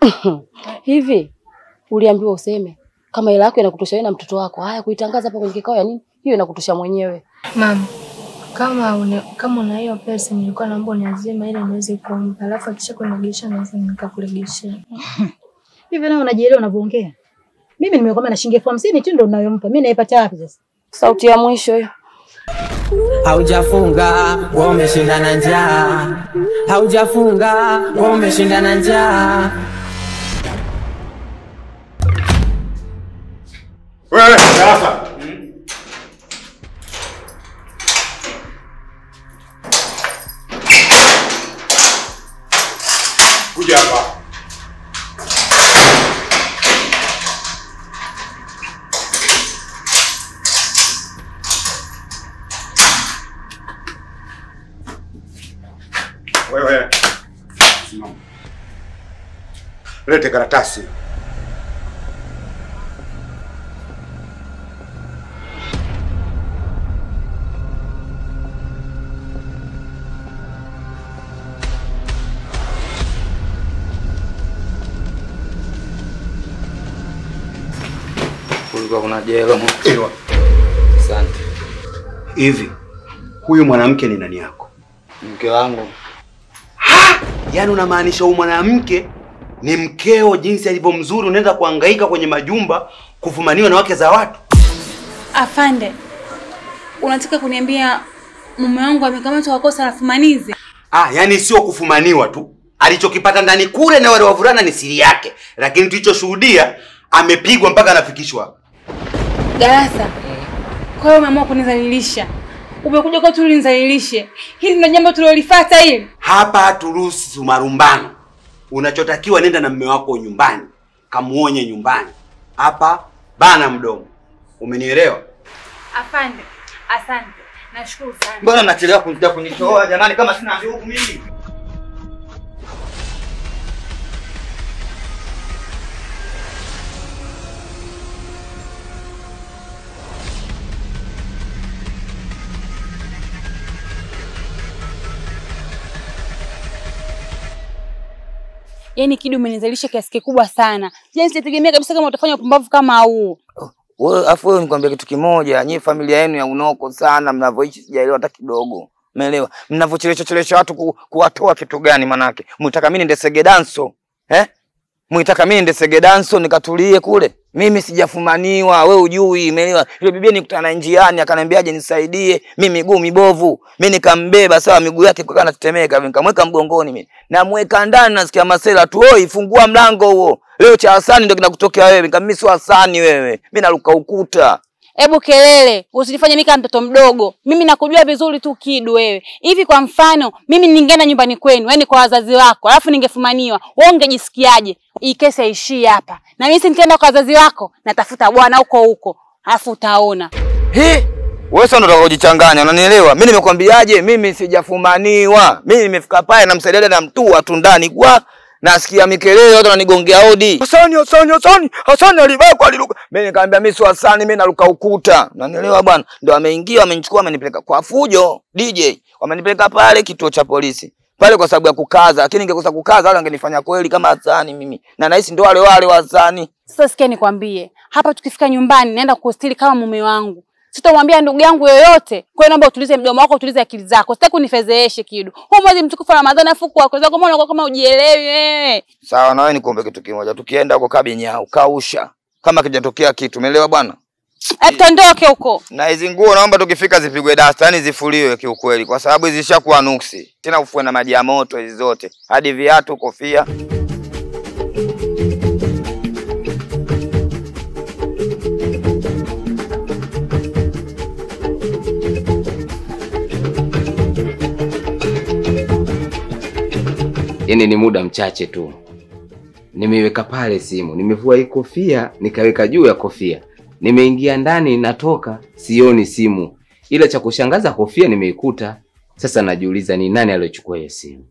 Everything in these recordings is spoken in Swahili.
Hivi uliambiwa useme kama hela yako inakutosha wewe na mtoto wako. Haya kuitangaza hapa kwenye kikao ya nini? Hiyo inakutosha mwenyewe. Mama, kama una, kama una hiyo pesa nilikuwa naomba uniazime ili niweze kumpa, alafu akisha kuniregesha naweza nikakuregeshea. Hivi nawe unajielewa unavyoongea? Mimi nimekwambia na shilingi elfu hamsini tu ndo unayompa. Mimi naipata wapi sasa? Sauti ya mwisho hiyo. Haujafunga wewe umeshinda na njaa, haujafunga wewe umeshinda na njaa. Wewe sasa. Kuja hapa. Wewe. Simama. Lete karatasi. Kulikuwa kuna jelo. Ewa. Asante. Hivi huyu mwanamke ni nani yako? Mke wangu. Yaani unamaanisha huyu mwanamke ni mkeo jinsi alivyo mzuri, unaenda kuhangaika kwenye majumba kufumaniwa na wake za watu? Afande, unataka kuniambia mume wangu amekamatwa kwa kosa la fumanizi? Ah, yaani sio kufumaniwa tu, alichokipata ndani kule na wale wavulana ni siri yake, lakini tulichoshuhudia amepigwa mpaka anafikishwa hapa. Darasa, kwa hiyo umeamua kunizalilisha? Umekuja kwetu ili nizalilishe? Hili ndio jambo tulilolifuata hili? Hapa haturuhusu marumbano. Unachotakiwa nenda na mume wako nyumbani, kamuonye nyumbani. Hapa bana mdomo. Umenielewa? Afande, asante. Nashukuru sana. Mbona mnachelewa kuja kunitoa jamani kama sina ndugu mimi? Yaani Kidu umenizalisha kiasi kikubwa sana. Yaani sitegemea kabisa kama utafanya upumbavu kama huu. Wewe afu wewe nikwambia kitu kimoja, nyie familia yenu ya unoko sana mnavyoishi sijaelewa hata kidogo. Umeelewa? Mnavyochelesha chelesha watu ku, kuwatoa kitu gani manake? Mtaka mimi niende segedanso. Eh? Mwitaka mimi niende segedanso nikatulie kule. Mimi sijafumaniwa, we ujui, umeelewa? Yule bibi nikutana njiani akaniambiaje nisaidie, mimi miguu mibovu. Mimi nikambeba sawa miguu yake kwa natetemeka, nikamweka mgongoni mimi. Namweka ndani nasikia masela tu, oi fungua mlango huo. Leo cha Hasani ndio kinakutokea wewe. Nikamwambia mimi sio Hasani wewe. Mimi naruka ukuta. Hebu kelele, usijifanye mimi kama mtoto mdogo. Mimi nakujua vizuri tu Kidu wewe. Hivi kwa mfano, mimi ningeenda nyumbani kwenu, yani kwa wazazi wako, alafu ningefumaniwa. Wewe ungejisikiaje? Hii kesi haishii hapa. Na mimi si nikienda kwa wazazi wako, natafuta bwana huko huko. Alafu utaona. He? Wewe sasa unataka kujichanganya, unanielewa? Mimi nimekwambiaje? Mimi sijafumaniwa. Mimi nimefika pale namsaidia dada mtua tu ndani kwa nasikia mikelele watu wananigongea hodi. Hasani, Hasani, Hasani, Hasani alibakwa aliruka. Mimi nikamwambia mimi sio Hasani, mimi naruka ukuta. Unanielewa bwana? Ndio ameingia, amenichukua, amenipeleka kwa fujo DJ. Wamenipeleka pale kituo cha polisi. Pale kwa sababu ya kukaza, lakini ningekosa kukaza wale wangenifanya kweli kama Hasani mimi. Na nahisi ndio wale wale wa Hasani. Sasa sikia nikwambie, hapa tukifika nyumbani naenda kukustiri kama mume wangu. Sitamwambia ndugu yangu yoyote. Kwa hiyo naomba utulize mdomo wako, utulize akili zako. Sitaki unifezeeshe Kidu. Huu mwezi mtukufu wa Ramadhani afu kwa kwa sababu unakuwa kama ujielewi wewe. Sawa, na wewe nikuombe kitu kimoja. Tukienda huko kabinyau, kausha. Kama kijatokea kitu, umeelewa bwana? Hebu tondoke huko. Na hizi nguo naomba tukifika zipigwe dasta, yani zifuliwe kiukweli, kwa sababu hizi zishakuwa nuksi. Tena ufue na maji ya moto hizi zote, hadi viatu, kofia. Yaani ni muda mchache tu, nimeiweka pale simu, nimevua hii kofia nikaweka juu ya kofia, nimeingia ndani, natoka sioni simu, ila cha kushangaza kofia nimeikuta. Sasa najiuliza ni nani aliyochukua hiyo simu?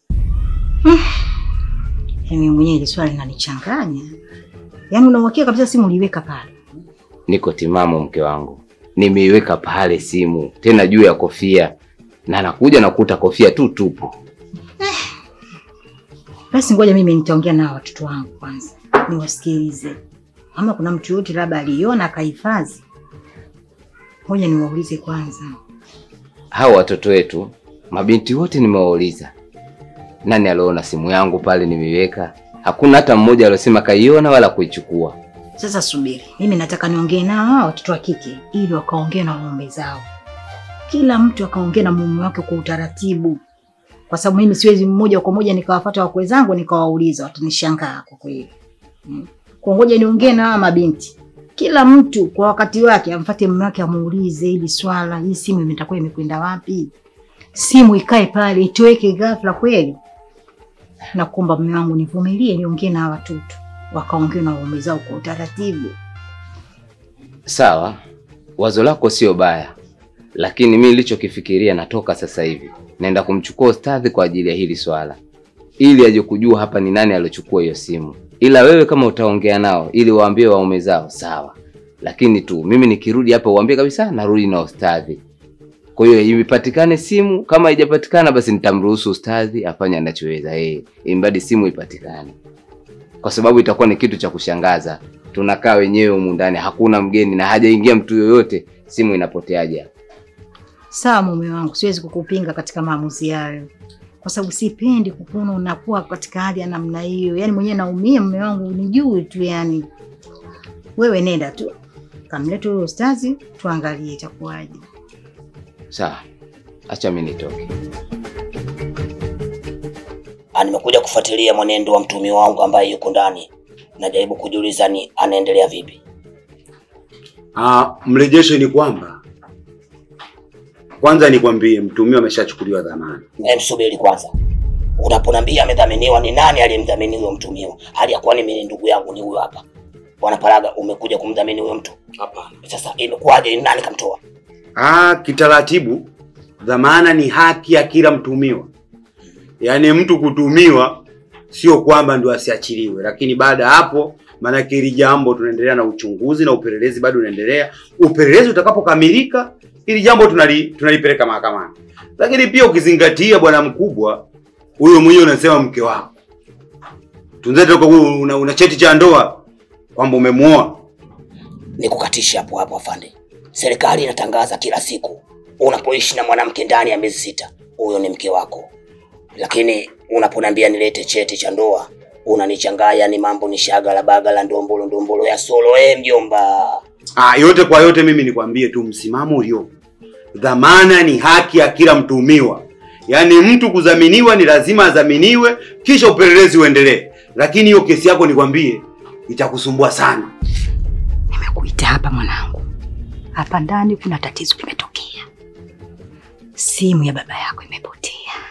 Mimi mwenyewe ile swali linanichanganya. Yaani unauhakika kabisa simu uliiweka pale? Niko timamu, mke wangu, nimeiweka pale simu, tena juu ya kofia, na nakuja nakuta kofia tu tupu. Basi ngoja mimi nitaongea na watoto wangu kwanza, niwasikilize. Kama kuna mtu yote labda aliona akahifadhi, ngoja niwaulize kwanza. Hao watoto wetu mabinti wote nimewauliza, nani aliona simu yangu pale nimeiweka? Hakuna hata mmoja aliosema kaiona wala kuichukua. Sasa subiri, mimi nataka niongee nao hawa watoto wa kike ili wakaongee na waume zao, kila mtu akaongea na mume wake kwa utaratibu, kwa sababu mimi siwezi mmoja kwa moja nikawafuata wakwe zangu nikawauliza, watanishangaa kwa kweli. Mm. Kwa ngoja niongee na hawa mabinti, kila mtu kwa wakati wake amfuate mume wake amuulize hili swala, hii simu imetakuwa imekwenda wapi? Simu ikae pale itoweke ghafla kweli? Nakuomba mume wangu nivumilie, niongee na hawa watoto wakaongea na waume zao kwa utaratibu. Sawa, wazo lako sio baya, lakini mimi nilichokifikiria, natoka sasa hivi naenda kumchukua ustadhi kwa ajili ya hili swala, ili aje kujua hapa ni nani aliochukua hiyo simu. Ila wewe kama utaongea nao ili waambie waume zao, sawa, lakini tu mimi nikirudi hapa uambie kabisa narudi na ustadhi. Kwa hiyo ipatikane simu, kama haijapatikana basi nitamruhusu ustadhi afanye anachoweza yeye, imbadi simu ipatikane, kwa sababu itakuwa ni kitu cha kushangaza. Tunakaa wenyewe humu ndani, hakuna mgeni na hajaingia mtu yoyote, simu inapoteaje hapa? Sawa mume wangu, siwezi kukupinga katika maamuzi hayo, kwa sababu sipendi kukuona unakuwa katika hali ya namna hiyo. Yaani mwenyewe naumia mume wangu, nijui tu. Yani wewe nenda tu kamlete huyo ustazi, tuangalie itakuwaje. Sawa, acha mimi nitoke. Ah, nimekuja kufuatilia mwenendo wa mtumi wangu ambaye yuko ndani. Najaribu kujiuliza ni anaendelea vipi. Ah, mrejesho ni kwamba kwanza nikwambie mtumio ameshachukuliwa dhamana. Em, subiri kwanza. Unaponambia amedhaminiwa, ni nani aliyemdhamini huyo mtumiwa? Hali ya kuwa mimi ni ndugu yangu ni huyo hapa. Bwana Paraga, umekuja kumdhamini huyo mtu? Hapana. Sasa imekuwaje? Ni nani kamtoa? Ah, kitaratibu dhamana ni haki ya kila mtumiwa. Yaani mtu kutumiwa sio kwamba ndio asiachiliwe, lakini baada ya hapo, maanake hili jambo tunaendelea na uchunguzi na upelelezi bado unaendelea. Upelelezi utakapokamilika, hili jambo tunali, tunalipeleka mahakamani. Lakini pia ukizingatia, bwana mkubwa, huyo mwenyewe unasema mke wako tunzete kwa una, una cheti cha ndoa kwamba umemuoa. Nikukatisha hapo hapo afande. Serikali inatangaza kila siku unapoishi na mwanamke ndani ya miezi sita, huyo ni mke wako. Lakini unaponiambia nilete cheti cha ndoa, unanichanganya ni mambo ni shagala bagala ndombolo ndombolo ya solo eh, mjomba. Ah, yote kwa yote mimi nikwambie tu msimamo uliopo. Dhamana ni haki ya kila mtuhumiwa. Yaani mtu kudhaminiwa ni lazima adhaminiwe kisha upelelezi uendelee. Lakini hiyo kesi yako nikwambie itakusumbua sana. Nimekuita hapa mwanangu, hapa ndani kuna tatizo limetokea. Simu ya baba yako imepotea.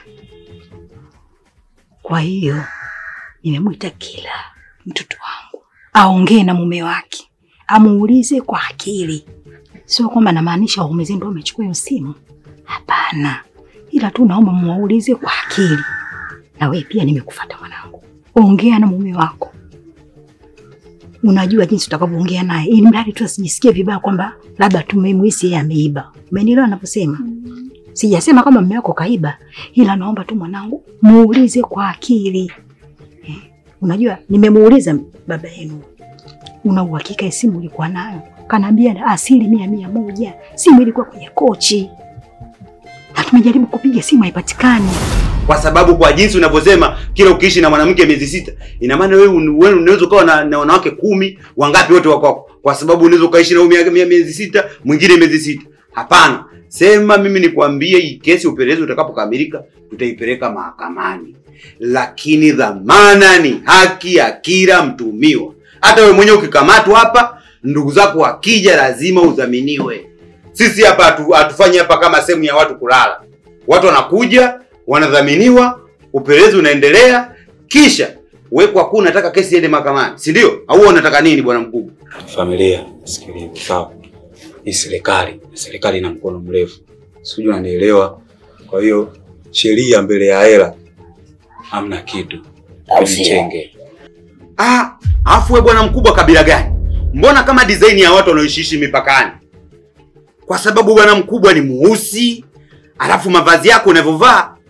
Kwa hiyo nimemwita kila mtoto wangu aongee na mume wake, amuulize kwa akili. Sio kwamba namaanisha waume zenu ndio wamechukua hiyo simu, hapana, ila tu naomba muwaulize kwa akili. Na wewe pia nimekufuata mwanangu, ongea na mume wako unajua jinsi utakavyoongea naye ili mradi tu asijisikie vibaya kwamba labda tumemhisi yeye ameiba. Umenielewa naposema? Sijasema kama mume wako kaiba, ila naomba tu mwanangu muulize kwa akili eh. Unajua nimemuuliza baba yenu, una uhakika simu ilikuwa nayo? Kanaambia asilimia mia moja simu ilikuwa kwenye kochi, na tumejaribu kupiga simu haipatikani. Kwa sababu kwa jinsi unavyosema kila ukiishi na mwanamke miezi sita, ina maana wewe un- wewe unaweza ukawa na, na wanawake kumi, wangapi wote wako wako. Kwa sababu unaweza ukaishi na huyu mia- mia- miezi sita, mwingine miezi sita. Hapana. Sema mimi nikwambie hii kesi upelelezi utakapokamilika tutaipeleka mahakamani. Lakini dhamana ni haki ya kila mtumiwa. Hata wewe mwenyewe ukikamatwa hapa, ndugu zako wakija lazima udhaminiwe. Sisi hapa hatu- hatufanyi hapa kama sehemu ya watu kulala. Watu wanakuja, wanadhaminiwa, upelelezi unaendelea, kisha wewe kwa kuwa unataka kesi iende mahakamani, si ndio? Au wewe unataka nini bwana mkubwa? Familia, sikiliza, sawa. Hii serikali, serikali ina mkono mrefu, sijui unanielewa. Kwa hiyo sheria mbele ya hela hamna kitu, Au sio? mchenge. Ah, afu wewe bwana mkubwa kabila gani? Mbona kama design ya watu wanaoishiishi mipakani? Kwa sababu bwana mkubwa ni mweusi, alafu mavazi yako unavyovaa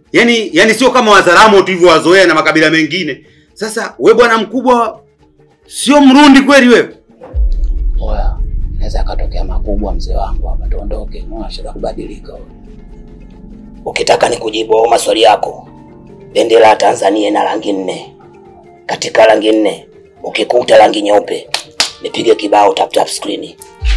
Yaani yaani sio kama Wazaramo tulivyowazoea na makabila mengine. Sasa we bwana mkubwa sio Mrundi kweli wewe? Oya, naweza akatokea makubwa mzee wangu hapa, tuondoke. Mwasha kubadilika. wewe. Ukitaka nikujibu au maswali yako, bendera ya Tanzania ina rangi nne. Katika rangi nne, ukikuta rangi nyeupe, nipige kibao tap tap screen.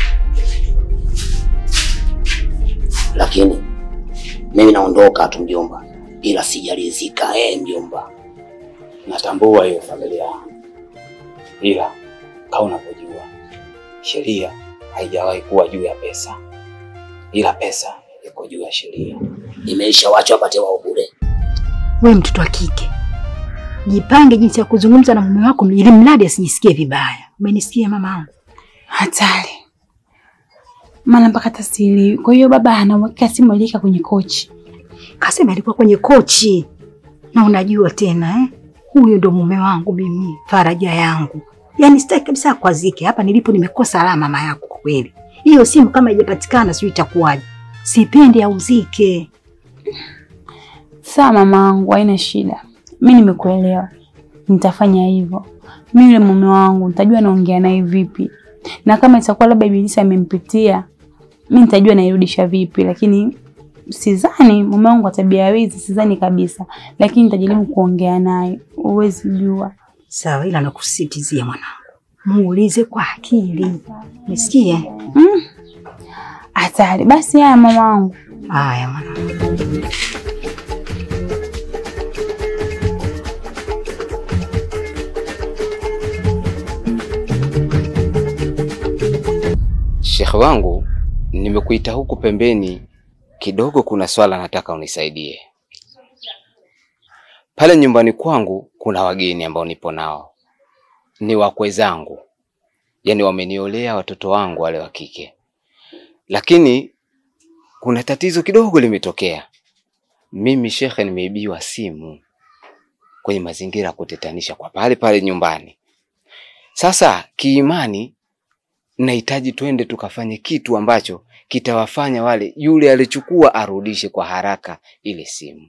Lakini mimi naondoka tu mjomba, ila sijalizika eh, mjomba. Natambua hiyo familia yangu, ila kama unavyojua sheria haijawahi kuwa juu ya pesa, ila pesa iko juu ya sheria. Imeisha, wacha wapate wao bure. We mtoto wa kike, jipange jinsi ya kuzungumza na mume wako ili mradi asijisikie vibaya. Umenisikia mama? Hatari. Maana mpaka tasiri. Kwa hiyo baba anaweka simu aliweka kwenye kochi. Kasema alikuwa kwenye kochi, na unajua tena eh? Huyu ndo mume wangu mimi, faraja yangu. Yaani sitaki kabisa akwazike. Hapa nilipo nimekosa alama mama yako kwa kweli. Hiyo simu kama haijapatikana sijui itakuwaje. Sipendi auzike. Sawa mamangu, haina shida. Mimi nimekuelewa. Nitafanya hivyo. Mimi yule mume wangu nitajua naongea naye vipi. Na kama itakuwa labda ibilisi amempitia, mimi nitajua nairudisha vipi, lakini sidhani mume wangu wa tabia ya wizi, sidhani kabisa. Lakini nitajaribu kuongea naye. Uwezi jua. Sawa, ila nakusisitizia mwanangu, muulize kwa akili. Umesikia? Mm. Hatari. Basi haya mama wangu. Haya mwanangu. Shekhe wangu, nimekuita huku pembeni kidogo, kuna swala nataka unisaidie. Pale nyumbani kwangu kuna wageni ambao nipo nao, ni wakwe zangu, yaani wameniolea watoto wangu wale wa kike, lakini kuna tatizo kidogo limetokea. Mimi shekhe, nimeibiwa simu kwenye mazingira ya kutetanisha kwa pale pale nyumbani. Sasa kiimani nahitaji twende tukafanye kitu ambacho kitawafanya wale yule alichukua arudishe kwa haraka ile simu,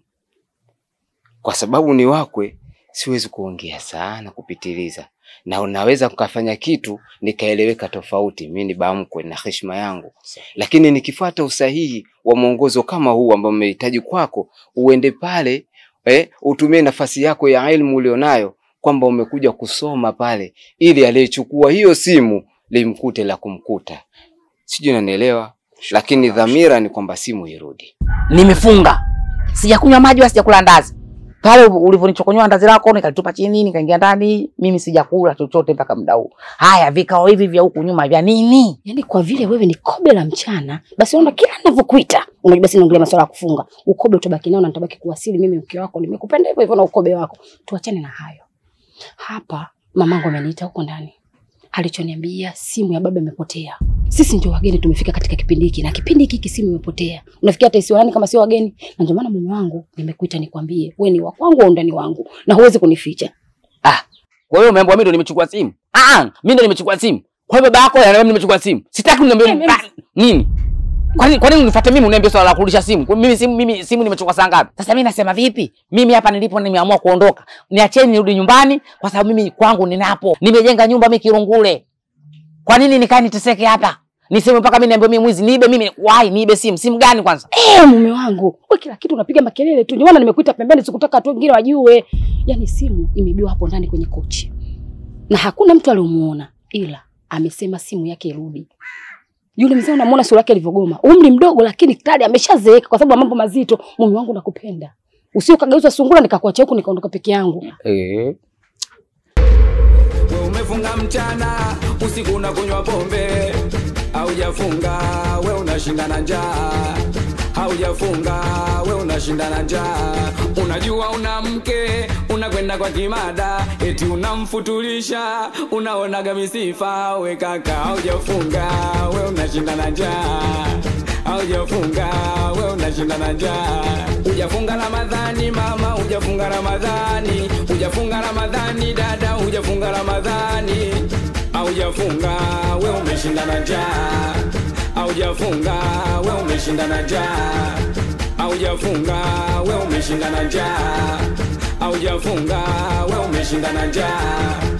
kwa sababu ni wakwe, siwezi kuongea sana kupitiliza, na unaweza kukafanya kitu nikaeleweka tofauti. Mimi ni bamkwe na heshima yangu, lakini nikifuata usahihi wa mwongozo kama huu ambao umehitaji kwako, uende pale eh, utumie nafasi yako ya elimu ulionayo kwamba umekuja kusoma pale, ili aliyechukua hiyo simu limkute la kumkuta. Sijui unanielewa, lakini dhamira ni kwamba simu irudi. Nimefunga, sijakunywa maji wala sijakula ndazi. Pale ulivyonichokonyoa ndazi lako nikalitupa chini, nikaingia ndani, mimi sijakula chochote mpaka muda huu. Haya, vikao hivi vya huku nyuma vya nini? Yaani kwa vile wewe ni kobe la mchana, basi unaona kila ninavyokuita, unajua basi naongelea masuala ya kufunga. Ukobe utabaki nao na nitabaki kuwasili mimi mke wako. Nimekupenda hivyo hivyo na ukobe wako. Tuachane na hayo. Hapa mamangu ameniita huko ndani. Alichoniambia simu ya baba imepotea. Sisi ndio wageni tumefika katika kipindi hiki na kipindi hiki simu imepotea. Unafikia hata isiwe nani kama sio wageni? Na ndio maana mume wangu nimekuita nikwambie, wewe ni wa kwangu au ndani wangu na huwezi kunificha. Kwa hiyo umeambiwa mimi ndo nimechukua simu? Ah, mimi ndo nimechukua simu. Kwa hiyo baba yako ananiambia mimi nimechukua simu. Sitaki uniambie Ah, nini? Kwa nini kwa nini unifuate mimi uniambie swala la kurudisha simu? Kwa mimi simu mimi simu nimechukua saa ngapi? Sasa mimi nasema vipi? Mimi hapa nilipo nimeamua kuondoka. Niacheni nirudi nyumbani kwa sababu mimi kwangu ninapo. Nimejenga nyumba mimi Kirungule. Kwa nini nikae niteseke hapa? Niseme mpaka mimi niambiwe mimi mwizi niibe mimi wai niibe simu. Simu gani kwanza? Eh, mume wangu, wewe kila kitu unapiga makelele tu. Ndio maana nimekuita pembeni, sikutaka watu wengine wajue. Yaani simu imeibiwa hapo ndani kwenye kochi. Na hakuna mtu aliyomuona ila amesema simu yake irudi. Yule mzee unamuona sura yake ilivyogoma. Umri mdogo lakini tayari ameshazeeka kwa sababu ya mambo mazito. Mume wangu nakupenda. Usio kageuza sungura nikakuacha huku nikaondoka peke yangu. Eh. We umefunga mchana, usiku unakunywa pombe. Haujafunga, we unashinda na njaa. Haujafunga, we unashinda na njaa. Unajua una mke, unakwenda kwa kimada, eti unamfutulisha, unaonaga misifa. We kaka, haujafunga, we unashinda na njaa. Haujafunga, we unashinda na njaa. Hujafunga Ramadhani mama, hujafunga Ramadhani, hujafunga Ramadhani dada, hujafunga Ramadhani. Haujafunga, we umeshinda na njaa. Haujafunga, we umeshinda na njaa. haujafunga we umeshinda na njaa haujafunga we umeshinda na njaa